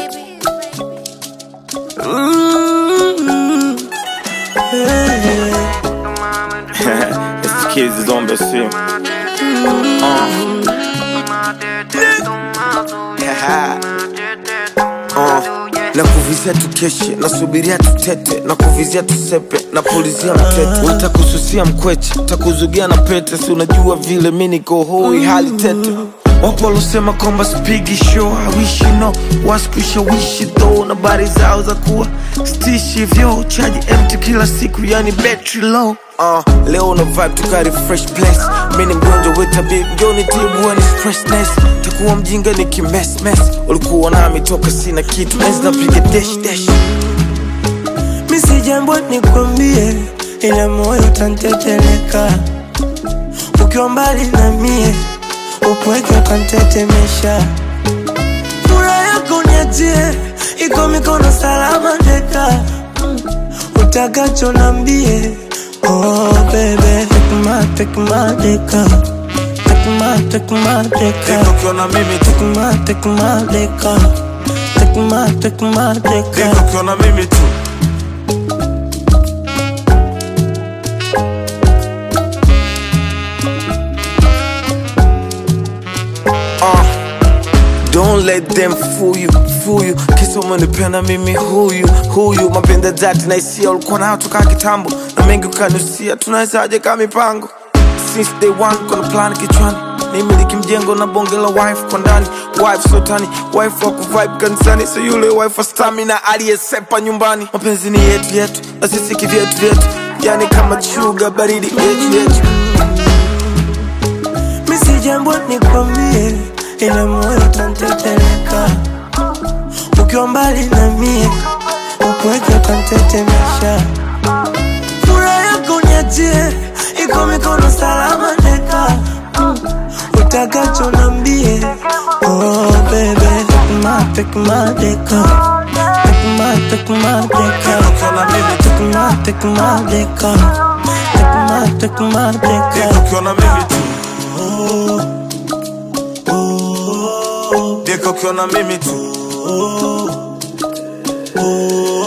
Mm, yeah. it's the kids is on the scene. Uh, na kuvizia tukeshe nasubiria tutete na kuvizia tusepe na pulizia mtete utakususia mkweche takuzugia na pete si unajua vile mi niko hoi hali tete wapo walosema kwamba spigi show hawishi no waskushawishi tho na bari zao za kuwa stishi vyo chaji empty kila siku yani battery low Uh, leo una vibe tukari fresh place mi ni mgonjwa wetabib njoni tibuani stressness takuwa mjinga ni kimesmes ulikuwa nami toka sina kitu enzi napiga dash dash mi si jambo nikwambie, ila moyo utanteteleka ukiwa mbali na mie, upweke ukantetemesha. Furaha yako niachie, iko mikono salama deka, utakacho nambie. Oh baby, take my, take my deka, take my, take my deka. Deka ukiona mimi tu Take my, take my deka, take my, take my deka. Deka ukiona mimi tu Uh, Don't let them fool you, fool you Kisa umenipenda mimi huyu, huyu Mapenda dhati na hisia ulikuwa nayo toka kitambo Na mengi ukanusia, tunawezaje kama mipango Since day one, kuna plan kichwani Nimiliki mjengo na bonge la wife kwa ndani Wife sotani, wife wa kuvibe kanisani So yule wife wa stamina aliyesepa nyumbani Mapenzi ni yetu yetu, na sisi kivyetu vyetu Yani kama chuga baridi yetu yetu mi si jambo nikwambie, ila moyo utanteteleka ukiwa mbali na mie, upweke ukantetemesha. Furaha yako niachie, iko mikono salama deka, Mm, utakacho nambie. Oh baby, take my, take my deka, take my, take my deka, Ukiona mimi tu, take my, take my deka, take my, take my deka. deka ukiona mimi tu Deka ukiona mimi tu